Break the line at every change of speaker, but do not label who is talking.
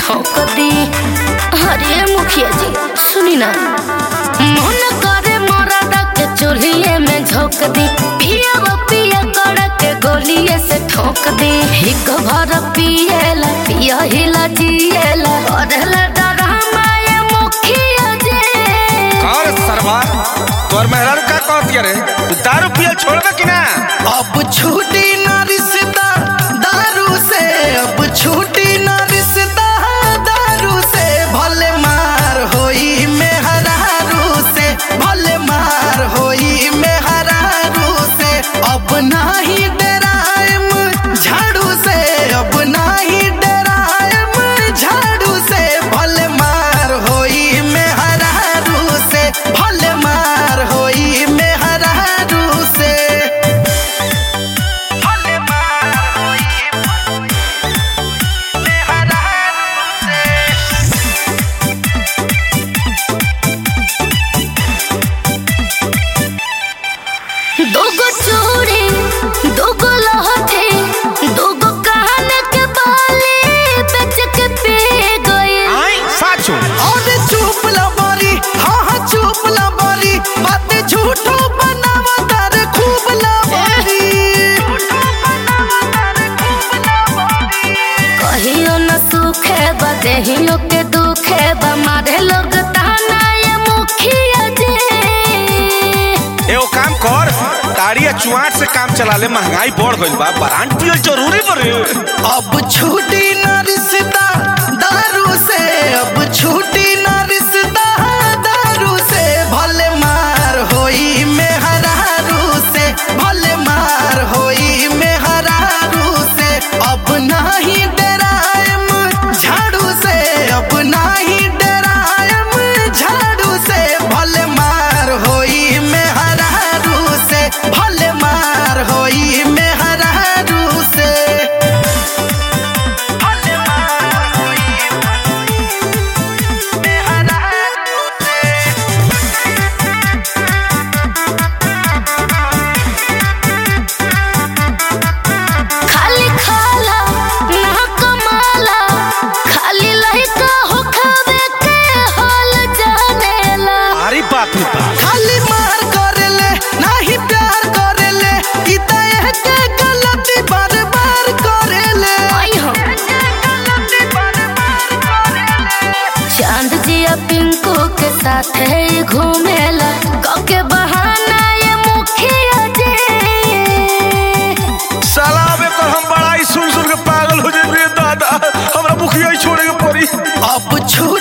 ठोक दी अरे मुखिया जी सुनी ना मन करे मरद के चूल्हे में झोंक दी पिया वो पिया कड़ के गोलिए से ठोक दी हिक भर पिएला पिया हिला जिएला करेला डरामा ये मुखिया जी
और सरवा तोर मेहरारू का कहती रे तू दारू पियल छोड़बे कि ना
अब छूटी ना रिश्ता दारू से अब छूटी ना रिश्ता दारू से भले मार होई मेहरारू से भले मार होई मेहरारू से अब नाही डराएम झाड़ू से अब नाही डराएम झाड़ू से भले मार होई मेहरारू से भले मार होई मेहरारू से भले मार होई मेहरारू से
दोगो चूड़ी दोगो लहठी दोगो कान के बाली बेच के पी गई
आई साचो
और चुप ला बारी हाँ हाँ चुप ला बारी बातें झूठो बनावा तारे खूब ला बारी
कहियो न सुखे बा देहियो के दुखे बा मारे लोग ताना ये मुखिया जी
एगो काम कर ताड़ी या चुआट से काम चला ले महंगाई बढ़ गइल बा ब्रांड पियल जरूरी बरे
अब छूटी ना रिश्ता दारू से अब छूटी ना रिश्ता दारू से भले मार होई मेहरारू से भले मार होई मेहरारू से अब नाही डराएम झाड़ू से अब नाही डराएम झाड़ू से भले मार होई मेहरारू से भले मार होई मेहरारू से भले मार होई मेहरारू से
खाली खाला ना कमाला खाली लइका हो खावे के हाल जानेला
अरे बाप रे बाप
खाली मार करेले नाही प्यार करेले ई त एके गलती बार बार करेले
आई हो
गलती बार बार करेले
चांद जिया पिंकू के साथ है घूमेला कके बहाना ये मुखिया जी
साला अबे कर हम बड़ा ही सुन सुन के पागल हो जाए दादा हमरा मुखिया ही छोड़े के पड़ी
अब छू